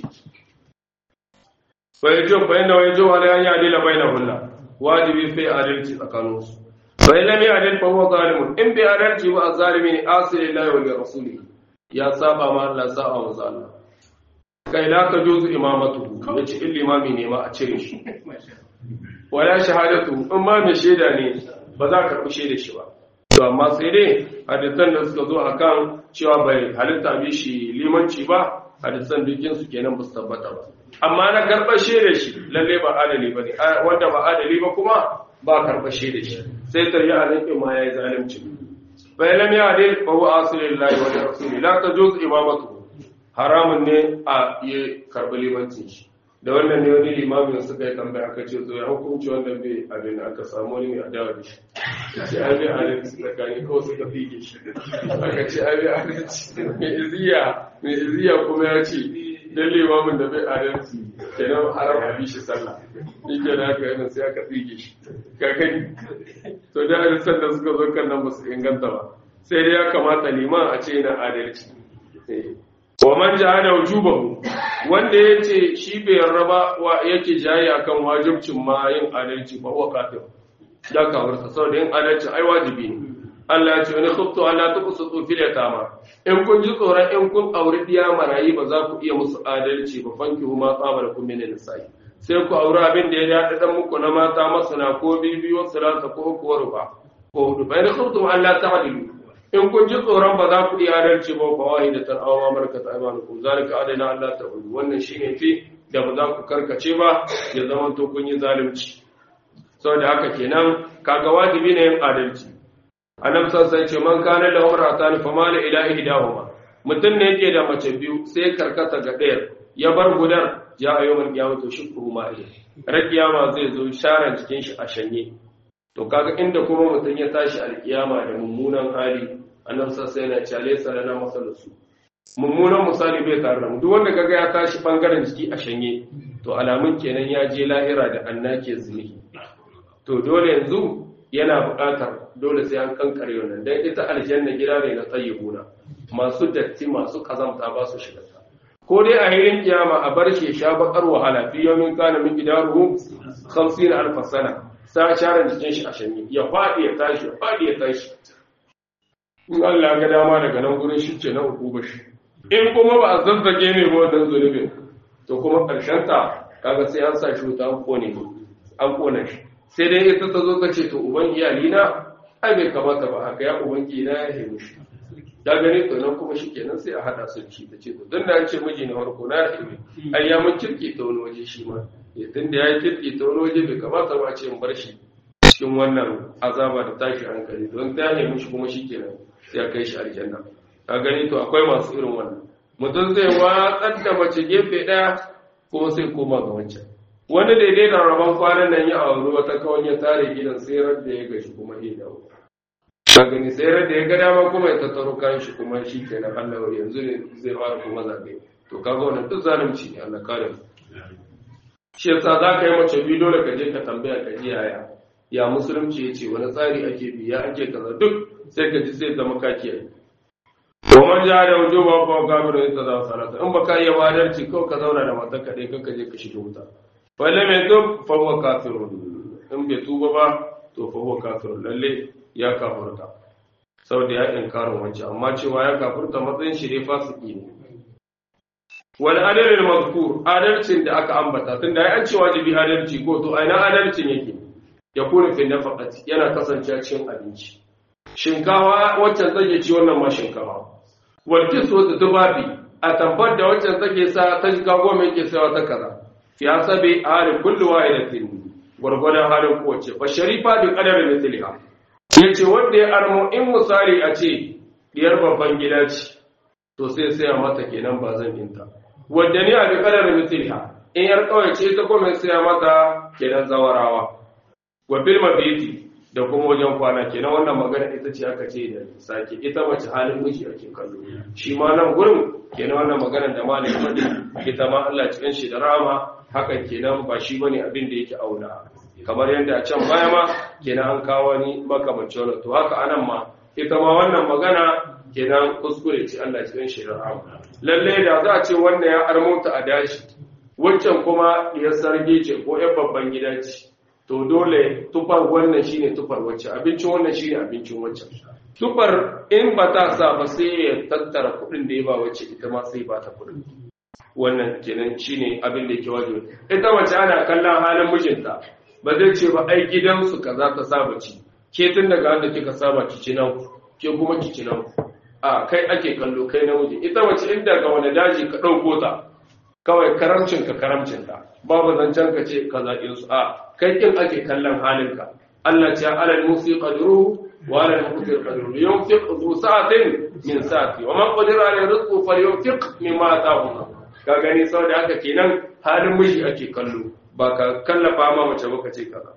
bai jo bai na wai jo wala ya adila bai na hulla wajibi sai adalci tsakaninsu bai lam ya adil fa huwa zalimun in bi adalci wa zalimi ne asili lillahi wa rasuli ya saba ma Allah sa'a wa zalima kai la ka juzu imamatu yace in limami ne ma a cire shi wala shahadatu in ma mai shaida ne ba za ka karbi shaida shi ba to amma sai dai hadisan da suka zo akan cewa bai halitta bi shi limanci ba hadisan dukkin su kenan ba su tabbata ba amma na karɓar shaida shi lalle ba adali ba ne wanda ba adali ba kuma ba karɓar shaida shi sai taryi a nan ma yayi zalunci bai lam ya adil fa huwa aslillahi wa rasuli la tajuz imamatu haramun ne a yi karɓi limancin shi da wannan ne wani limamin suka yi tambaya aka ce zo ya hukunci wannan bai abin aka samu wani mai adawa da shi ce ai bai adalci tsakani kawai suka fige shi aka ce ai bai adalci mai iziya mai iziya kuma ya ce dan limamin da bai adalci kenan haram a bi shi sallah in ke da haka yana sai aka fige shi kakani to da hadisan da suka zo kan nan ba su inganta ba sai dai ya kamata liman a ce yana adalci wa man jahada wujubahu wanda yace shi bai raba wa yake jayi akan wajibcin ma yin adalci ba wa kafir da kawar sa saboda yin adalci ai wajibi ne Allah ya ce wani khuftu Allah ta kusutu fil yatama in kun ji tsoron in kun auri diya marayi ba za ku iya musu adalci ba fanki huma tsabar kun min nisa'i sai ku auri abin da ya daɗa dan muku na mata masana ko bibiyo salata ko ko ruba ko hudu bayan khuftu Allah ta hadilu in kun ji tsoron ba za ku iya adalci ba ba wahi da tar'awa markata imanukum zalika adana Allah ta hudu wannan shine fi da ba za ku karkace ba ya zama to kun yi zalunci saboda haka kenan kaga wajibi ne yin adalci annabi sai ce man kana da umratan fa mala ila ihdahuma mutum ne yake da mace biyu sai karkata ga ɗayar ya bar gudan ya ayyuman kiyama to shukru ma ilai rakiyama zai zo sharan cikin shi a shanye to kaga inda kuma mutum ya tashi alkiyama da mummunan hali annabi sai yana cewa salana masalusu mummunan misali bai tare da mu duk wanda kaga ya tashi bangaren jiki a shanye to alamun kenan ya je lahira da annake zuni to dole yanzu yana buƙatar dole sai an kankare wannan dan ita aljanna gida ne na tayyibuna masu datti masu kazamta ba su shiga ko dai a hirin kiyama a bar shi sha bakar wahala fi yawmin kana min gidaruhu 50 alf sana sa sharan jikin shi a shanye ya fadi ya tashi ya fadi ya tashi in Allah ga dama daga nan gurin shi ce na hukuma shi in kuma ba a zazzage ne ba wannan zunubin to kuma karshen ta kaga sai an sa shi wuta an kone an kona shi sai dai ita ta zo ta ce to uban iyali na ai bai kamata ba haka ya uban na ya haihu shi da gani to nan kuma shi kenan sai a hada su ci ta ce to dan da ce miji na farko na haihu ai ya mun kirki ta wani waje shi ma ya tun da ya kirki ta wani waje bai kamata ba ce in bar shi cikin wannan azaba da tashi hankali don ta nemi shi kuma shikenan sai ya kai shi aljanna ka gani to akwai masu irin wannan mutum zai watsar da mace gefe daya kuma sai koma ga wancan wani daidai da rabon kwanan nan ya auri wata kawai ya tare gidan sai da ya gashi kuma ya dawo ka gani sai da ya ga dama kuma ya tattaro kayan shi kuma shi kenan Allah yanzu ne zai fara kuma zabe to kaga wannan duk zalunci ne Allah kare mu shi yasa za ka yi mace biyu dole ka je ka tambaya ka ji yaya ya musulunci ya ce wani tsari ake bi ya ake kaza duk sai ka ji sai zama ka kiyaye domin ja da wajo ba ba gabirin ita za su salata in baka iya wadarci ko ka zauna da matar ka dai kanka je ka shiga wuta falle mai tub fa huwa kafirun in bai tuba ba to fa huwa kafirun lalle ya kafurta saboda ya inkarin wancan amma cewa ya kafurta matsayin shi dai fasiki ne wal adalil mazkur adalcin da aka ambata tunda ai an ce wajibi adalci ko to aina adalcin yake ya kuna fi nafaqati yana kasancewa cikin abinci shinkawa waccan take ci wannan ma shinkawa wal kiswa da tubabi a tabbar da waccan take sa ta shiga goma yake sawa ta kaza ya sabi hali kullu wahidatin gurgurdan halin kowace fa sharifa bi qadari mithliha yace wanda ya armo in misali a ce diyar babban gida ce to sai saya mata kenan ba zan inta wadda ni a bi kadar mithliha in yar kawai ce ta kuma saya mata kenan zawarawa wa bil mabiti da kuma wajen kwana kenan wannan magana ita ce aka ce da sake ita mace halin miji ake kallo shi ma nan gurin kenan wannan magana da malai fadi ita ma Allah cikin shi da rama hakan kenan ba shi bane abin da yake auna kamar yadda a can baya ma kenan an kawo ni makamancin wannan to haka anan ma ita ma wannan magana kenan kuskure ce Allah cikin shi da rama lalle da za a ce wannan ya armota a dashi waccan kuma ya sarge ce ko yan babban gida ce to dole tufar wannan shine tufar wacce abincin wannan shine abincin wacce tufar in ba ta sa ba sai ya tattara kuɗin da ya ba wacce ita ma sai ba ta kuɗin wannan kenan shine abin da yake wajibi ita wacce ana kallon halin mijinta ba zai ce ba ai gidansu kaza ta saba ci ke tun daga wanda kika saba ki ci nan ke kuma ki ci nan a kai ake kallo kai namiji ita wacce inda ga wani daji ka ɗauko ta kawai karamcin ka karamcin ta babu zancen ka ce ka zaɓe su a kai kin ake kallon halinka Allah ce alal musi qadruhu wa alal muqtir qadruhu yunfiq zu sa'atin min sa'ati wa man qadira alayhi rizqu falyunfiq mimma ataahu ka gani saboda haka kenan halin miji ake kallo ba ka kallafa ma mace ba ka ce kaza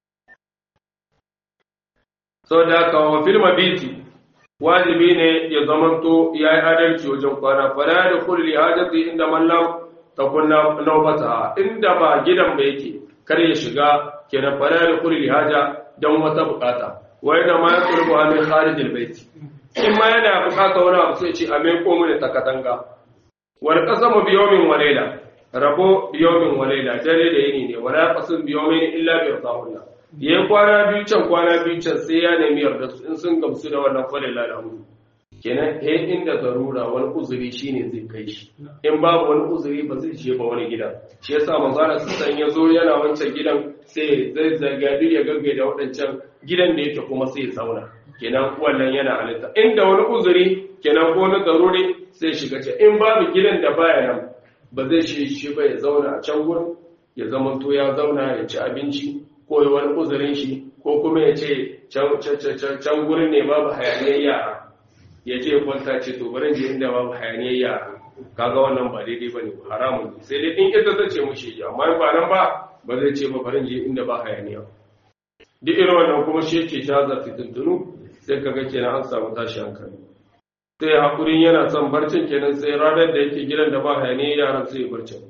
saboda haka wa fil mabiti wajibi ne ya zamanto yayi adalci wajen kwana fala da kulli hajati inda man lam takun naubata inda ba gidan ba yake kar ya shiga kenan fara da kulli haja dan wata bukata wai da ma ya kurbu a min kharijil bait in ma yana bukata wani abu sai ce a mai komu ne takatanga wal qasamu bi yawmin wa layla rabo bi yawmin wa layla dare da yini ne wala qasam bi yawmin illa bi ridahullah yayin kwana biyu can kwana biyu can sai ya nemi yarda su in sun gamsu da wannan falilla alhamdu kenan he inda zarura wani uzuri shine zai kai shi in babu wani uzuri ba zai je ba wani gida shi yasa manzara sun ya zo yana wancan gidan sai zai zagadi ya gaggai da waɗancan gidan da yake kuma sai ya zauna kenan wannan yana halitta inda wani uzuri kenan ko wani zaruri sai shiga ce in babu gidan da baya nan ba zai shi shi ba ya zauna a can gurin ya zama to ya zauna ya ci abinci ko wani uzurin shi ko kuma ya ce can gurin ne babu hayaniyar yara ya je kwanta ce to bari je inda babu hayaniyar yara kaga wannan ba daidai bane haramun ne sai dai in ita ta ce mushi ya amma ba nan ba ba zai ce ba bari je inda ba hayaniya duk irin wannan kuma shi yake jaza fitintunu sai kaga kenan an samu tashi hankali sai hakurin yana son barcin kenan sai ranar da yake gidan da ba hayaniyar yaran sai barcin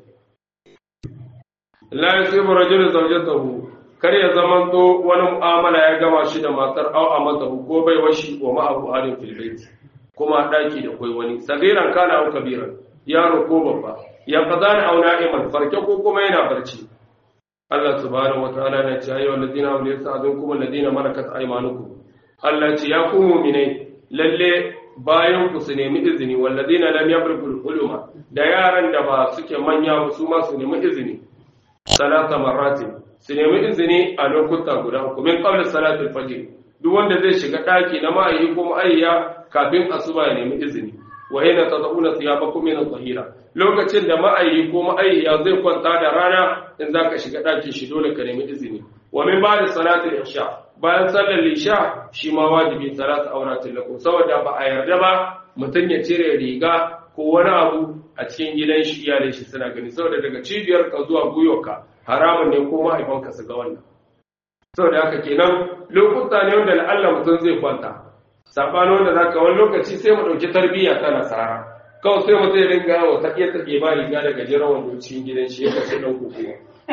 la yusibu rajulun zawjatahu kar ya zamanto wani mu'amala ya gama shi da matar au a mata ko bai washi wa ma'abu halin filbaiti kuma daki da kwai wani sagiran kana au kabiran yaro ko babba ya fadana au na'iman farke ko kuma yana barci Allah subhanahu wataala na ce ayyuhal ladina amanu yasta'dunkum alladina malakat aymanukum Allah ce ya ku mu'minai lalle bayan ku su nemi izini walladina lam yabrul uluma da yaran da ba suke manya ba su ma su nemi izini salata marratin su nemi izini a lokuta guda uku min qabla salatul fajr duk wanda zai shiga daki na ma'ayi ko ma'ayya kafin asuba ya nemi izini wa hina tad'una thiyabakum min adh-dhahira lokacin da ma'ayi ko ma'ayya zai kwanta da rana in zaka shiga daki shi dole ka nemi izini wa min ba'da salatul isha bayan sallar isha shi ma wajibi salatu auratin lakum saboda ba a yarda ba mutum ya cire riga ko wani abu a cikin gidan shi iyalin shi suna gani saboda daga cibiyar ka zuwa gwiwarka haramun ne ko mahaifanka su ga wannan saboda haka kenan lokuta ne wanda la'alla mutum zai kwanta sabanin wanda zaka wani lokaci sai mu dauki tarbiyya ta nasara kawai sai mutum ya dinga yawo ta iya take ba riga daga jiran wando cikin gidan shi ya kashe dan kuku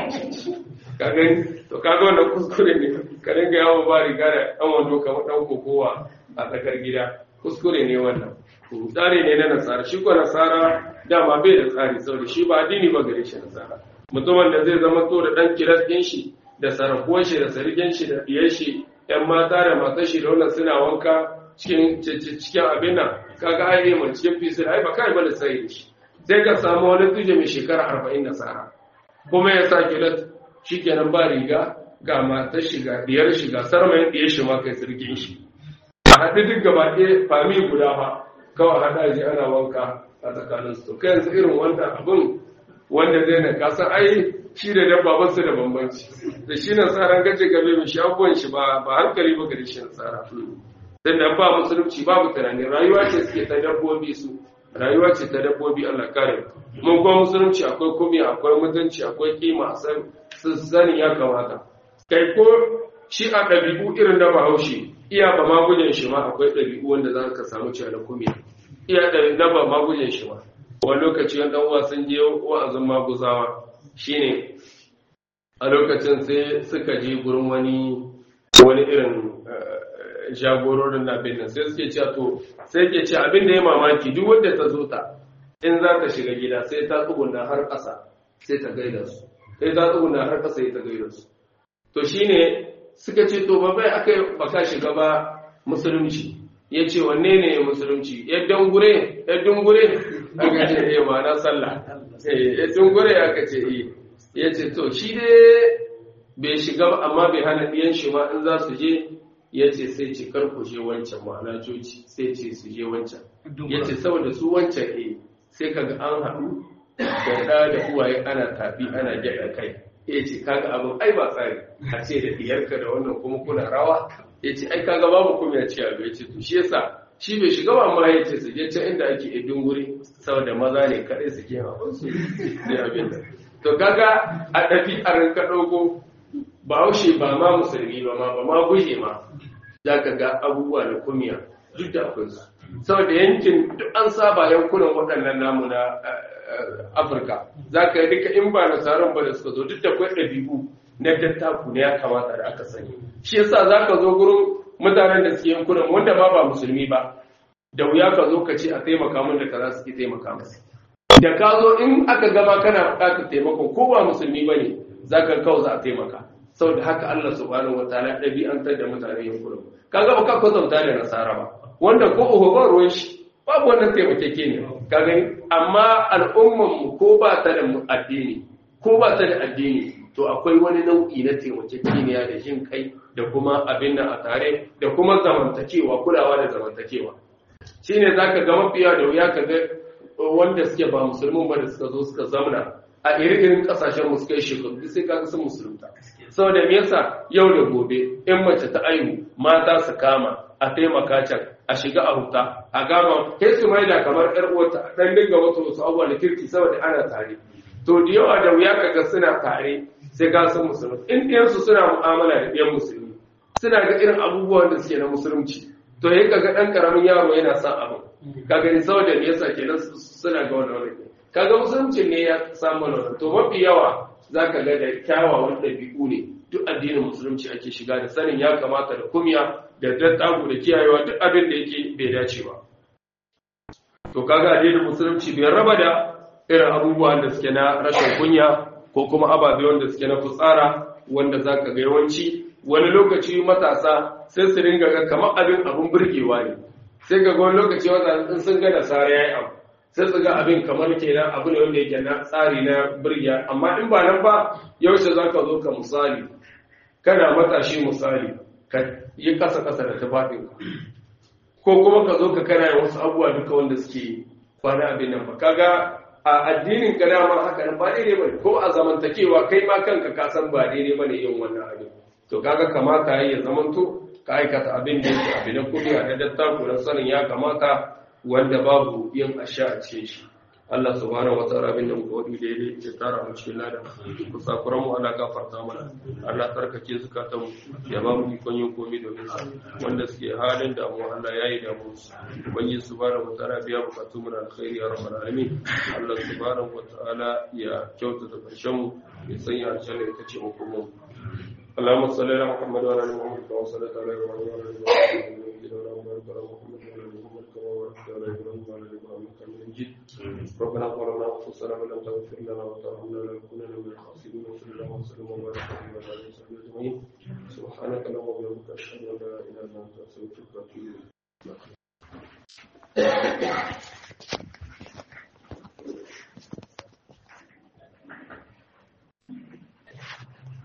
ka gani to kaga wannan kuskure ne ka dinga yawo ba riga da dan wando kamar dan kokowa a tsakar gida kuskure ne wannan tsari ne na nasara shi ko nasara dama bai da tsari saboda shi ba addini ba gare shi nasara mutumin da zai zama to da dan kiras din shi da sarakuwar shi da sarkin shi da diyar shi yan mata da matar shi da wannan suna wanka cikin cikin abin nan kaga ai mun cikin fisir ai ba kai ba da sai da shi sai ka samu wani tuje mai shekara 40 nasara kuma ya sa kiras shikenan ba riga ga matar shi ga diyar shi ga sarmayin diyar shi ma kai sarkin shi a haɗu duk gaba ɗaya fami guda ba kawai haɗa ji ana wanka a tsakanin su kai yanzu irin wanda abin wanda zai na kasan ai shi da dabba ba su da bambanci da shi na tsara gaje gabe mai shi abubuwan shi ba ba hankali ba gari shi na tsara dan da ba musulunci babu tunani rayuwa ce suke ta dabbobi su rayuwa ce ta dabbobi Allah kare mun kuma musulunci akwai kumi akwai mutunci akwai kima san sani ya kamata kai ko shi a ɗabi'u irin da bahaushe iya ba magujen shi ma akwai ɗabi'u wanda za ka samu cewa da kumi iya ɗari na ba magujen shi ma wani lokaci wani ɗan uwa sun je wa'azin maguzawa shine a lokacin sai suka je gurin wani wani irin jagororin na bin nan sai suke cewa to sai ke ce abin da ya mamaki duk wanda ta zo ta in za ta shiga gida sai ta tsuguna har ƙasa sai ta gaida su sai ta tsuguna har ƙasa sai ta gaida su to shine suka ce to ba bai aka baka shiga ba musulunci ya ce wanne ne musulunci ya dangure ya dungure aka ce eh ma na sallah ya dungure aka ce eh ya ce to shi dai bai shiga ba amma bai hana ɗiyan shi ma in za su je ya ce sai ce kar ku je wancan ma'ana coci sai ce su je wancan ya ce saboda su wancan eh sai kaga an haɗu da ɗa da uwaye ana tafi ana gyaɗa kai ya ce kaga abin ai ba tsari a ce da diyarka da wannan kuma kuna rawa ya ce ai kaga babu kuma ya ce abu ya ce to shi yasa shi bai shiga ba amma ya ce su je can inda ake idin guri saboda maza ne kaɗai su ke hawan su ne abin da to kaga a ɗafi a rinka ɗauko ba haushe ba ma musulmi ba ma ba ma guje ma za ka ga abubuwa da kumiya duk da akwai su saboda yankin duk an saba yankunan waɗannan namu na afirka za ka yi duka in ba nasarar ba da suka zo duk da kwai ɗabi'u na dattaku ne ya kamata da aka sani shi yasa za ka zo gurin mutanen da suke yankunan wanda ma ba musulmi ba da wuya ka zo ka ce a taimaka min da kaza suke taimaka masu da ka zo in aka gama kana buƙatar taimakon ko ba musulmi ba ne za ka kawo za a taimaka saboda haka Allah subhanahu wa ta'ala ɗabi'antar da mutane yankunan kaga ba ka kwatanta da nasara ba wanda ko uku ba ruwan shi babu wannan taimakeke ne ka gani amma al'umman mu ko ba ta da addini ko ba ta da addini to akwai wani nau'i na taimakekeniya da jin kai da kuma abin nan a tare da kuma zamantakewa kulawa da zamantakewa shine zaka ga mafiya da wuya ka ga wanda suke ba musulmin ba da suka zo suka zamna a irin kasashen mu suka yi shekaru sai kaga sun musulunta saboda me yasa yau da gobe in mace ta aihu mata su kama a taimaka can a shiga a huta a gama kai su mai da kamar yar uwarta dan dinga wasu wasu abubuwa da kirki saboda ana tare to da yawa da wuya kaga suna tare sai ga sun musulmi in ɗiyansu suna mu'amala da ɗiyan musulmi suna ga irin abubuwan da suke na musulunci to yayin kaga ɗan karamin yaro yana son abin ka gani saboda me yasa kenan suna ga wannan wani kaga musulunci ne ya samu wannan to mafi yawa zaka ga da kyawawan ɗabi'u ne duk addinin musulunci ake shiga da sanin ya kamata da kumya da dattaku da kiyayewa duk abin da yake bai dace ba to kaga addinin musulunci bai raba da irin abubuwan da suke na rashin kunya ko kuma ababe wanda suke na fitsara wanda zaka ga yawanci wani lokaci matasa sai su ringa ga kamar abin abin burgewa ne sai ga wani lokaci wanda in sun ga nasara yayi abu sai su ga abin kamar kenan abu ne wanda yake na tsari na burgiya amma in ba nan ba yaushe zaka zo ka misali kana matashi misali ka yi kasa kasa da tufafin ko kuma ka zo ka kana yin wasu abubuwa duka wanda suke kwana abin nan ba kaga a addinin ka dama haka nan ba daidai bane ko a zamantakewa kai ma kanka ka san ba daidai bane yin wannan abin to kaga kamata yayi ya zamanto ka aikata abin da yake abin kudi a daddatta ku sanin ya kamata wanda babu yin asha a cikin shi Allah subhanahu wa ta'ala bin nan godi daidai ya tara mu cikin ladan kusa kuran mu Allah gafarta mana Allah tarkake zukatan mu ya ba mu ikon yin komai domin sa wanda suke halin da mu Allah yayi da mu ubangiji subhanahu wa ta'ala biya bukatun mu da alkhairi ya rabbal alamin Allah subhanahu wa ta'ala ya kyautata karshen mu ya sanya aljanna ita ce mu kuma اللهم صل على محمد وعلى ال محمد كما صليت على ابراهيم وعلى ال ابراهيم اللهم بارك على محمد وعلى ال محمد كما باركت على ابراهيم وعلى ال ابراهيم انك حميد مجيد ربنا ظلمنا انفسنا وان لم تغفر لنا وترحمنا لنكونن من الخاسرين وصلى الله وسلم وبارك على وعلى اله وصحبه اجمعين سبحانك اللهم وبحمدك اشهد ان لا اله الا انت استغفرك واتوب اليك